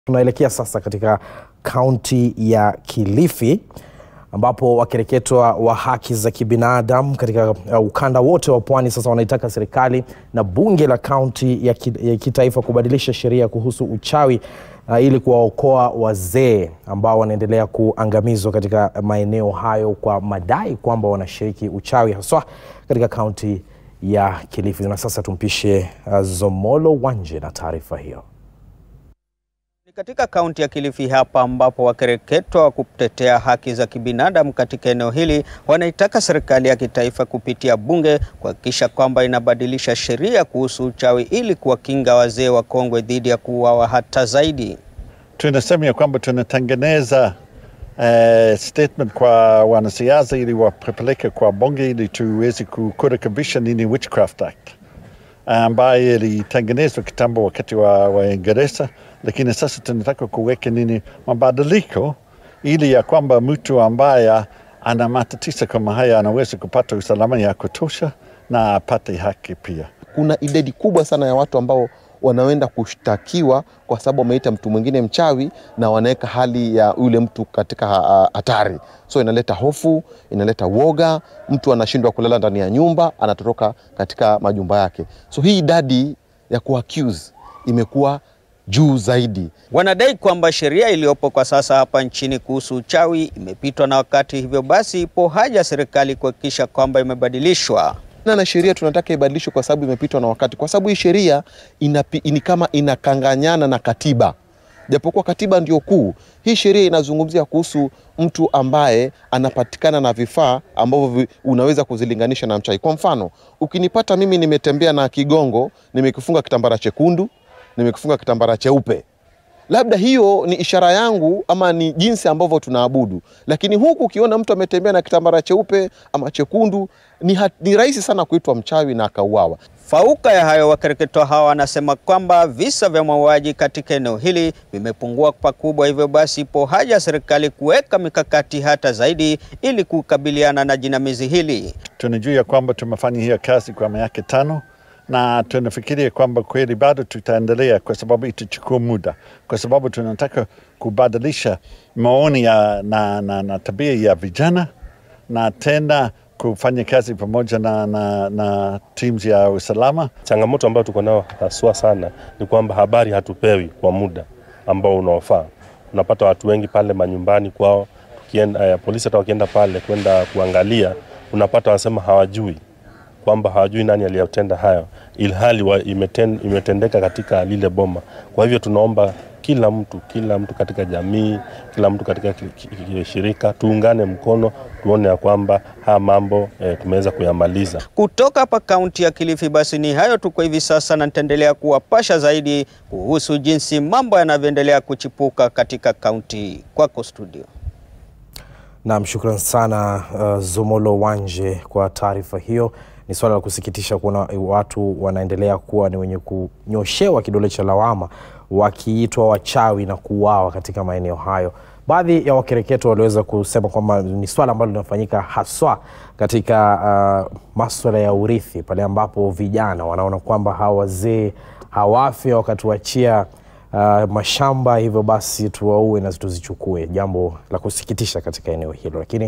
Tunaelekea sasa katika kaunti ya Kilifi ambapo wakereketwa wa haki za kibinadamu katika uh, ukanda wote wa pwani sasa wanaitaka serikali na bunge la kaunti ya, ki, ya kitaifa kubadilisha sheria kuhusu uchawi uh, ili kuwaokoa wazee ambao wanaendelea kuangamizwa katika maeneo hayo kwa madai kwamba wanashiriki uchawi haswa katika kaunti ya Kilifi. Na sasa tumpishe uh, Zomolo Wanje na taarifa hiyo. Ni katika kaunti ya Kilifi hapa ambapo wakereketwa wa kutetea haki za kibinadamu katika eneo hili wanaitaka serikali ya kitaifa kupitia bunge kuhakikisha kwamba inabadilisha sheria kuhusu uchawi ili kuwakinga wazee wakongwe dhidi ya kuuawa hata zaidi. Tunasema ya kwamba tunatengeneza uh, statement kwa wanasiasa ili wapeleke kwa bunge ili tuweze kurekebisha nini Witchcraft Act ambayo ilitengenezwa kitambo wakati wa Waingereza, lakini sasa tunataka kuweka nini mabadiliko ili ya kwamba mtu ambaye ana matatizo kama haya anaweza kupata usalama ya kutosha na apate haki pia. Kuna idadi kubwa sana ya watu ambao wanaenda kushtakiwa kwa sababu wameita mtu mwingine mchawi na wanaweka hali ya yule mtu katika hatari. So inaleta hofu, inaleta woga, mtu anashindwa kulala ndani ya nyumba, anatoroka katika majumba yake. So hii idadi ya kuaccuse imekuwa juu zaidi. Wanadai kwamba sheria iliyopo kwa sasa hapa nchini kuhusu uchawi imepitwa na wakati, hivyo basi ipo haja serikali kuhakikisha kwamba imebadilishwa na sheria tunataka ibadilishwe kwa sababu imepitwa na wakati, kwa sababu hii sheria ni kama inakanganyana na katiba, japokuwa katiba ndio kuu. Hii sheria inazungumzia kuhusu mtu ambaye anapatikana na vifaa ambavyo unaweza kuzilinganisha na mchawi. Kwa mfano, ukinipata mimi nimetembea na kigongo, nimekifunga kitambara chekundu, nimekifunga kitambara cheupe labda hiyo ni ishara yangu ama ni jinsi ambavyo tunaabudu, lakini huku ukiona mtu ametembea na kitambara cheupe ama chekundu, ni, ni rahisi sana kuitwa mchawi na akauawa. Fauka ya hayo, wakereketwa hawa wanasema kwamba visa vya mauaji katika eneo hili vimepungua pakubwa, hivyo basi ipo haja ya serikali kuweka mikakati hata zaidi ili kukabiliana na jinamizi hili. Tunajua ya kwamba tumefanya hiyo kazi kwa miaka tano na tunafikiria kwamba kweli bado tutaendelea, kwa sababu itachukua muda, kwa sababu tunataka kubadilisha maoni ya, na, na, na tabia ya vijana na tena kufanya kazi pamoja na, na, na teams ya usalama. Changamoto ambayo tuko nayo haswa sana ni kwamba habari hatupewi kwa muda ambao unaofaa. Unapata watu wengi pale manyumbani kwao, tukienda, uh, polisi hata wakienda pale kwenda kuangalia, unapata wanasema hawajui kwamba hawajui nani aliyotenda hayo, ilhali imeten, imetendeka katika lile boma. Kwa hivyo tunaomba kila mtu, kila mtu katika jamii, kila mtu katika shirika tuungane mkono, tuone ya kwamba haya mambo e, tumeweza kuyamaliza. Kutoka hapa kaunti ya Kilifi, basi ni hayo tu kwa hivi sasa, na nitaendelea kuwapasha zaidi kuhusu jinsi mambo yanavyoendelea kuchipuka katika kaunti. Kwako studio. Naam, shukran sana uh, Zomolo Wanje kwa taarifa hiyo. Ni swala la kusikitisha kuona watu wanaendelea kuwa ni wenye kunyoshewa kidole cha lawama wakiitwa wachawi na kuuawa katika maeneo hayo. Baadhi ya wakereketo waliweza kusema kwamba ni swala ambalo linafanyika haswa katika uh, maswala ya urithi, pale ambapo vijana wanaona kwamba hawa wazee hawafi wakatuachia uh, mashamba, hivyo basi tuwaue na tuzichukue, jambo la kusikitisha katika eneo hilo, lakini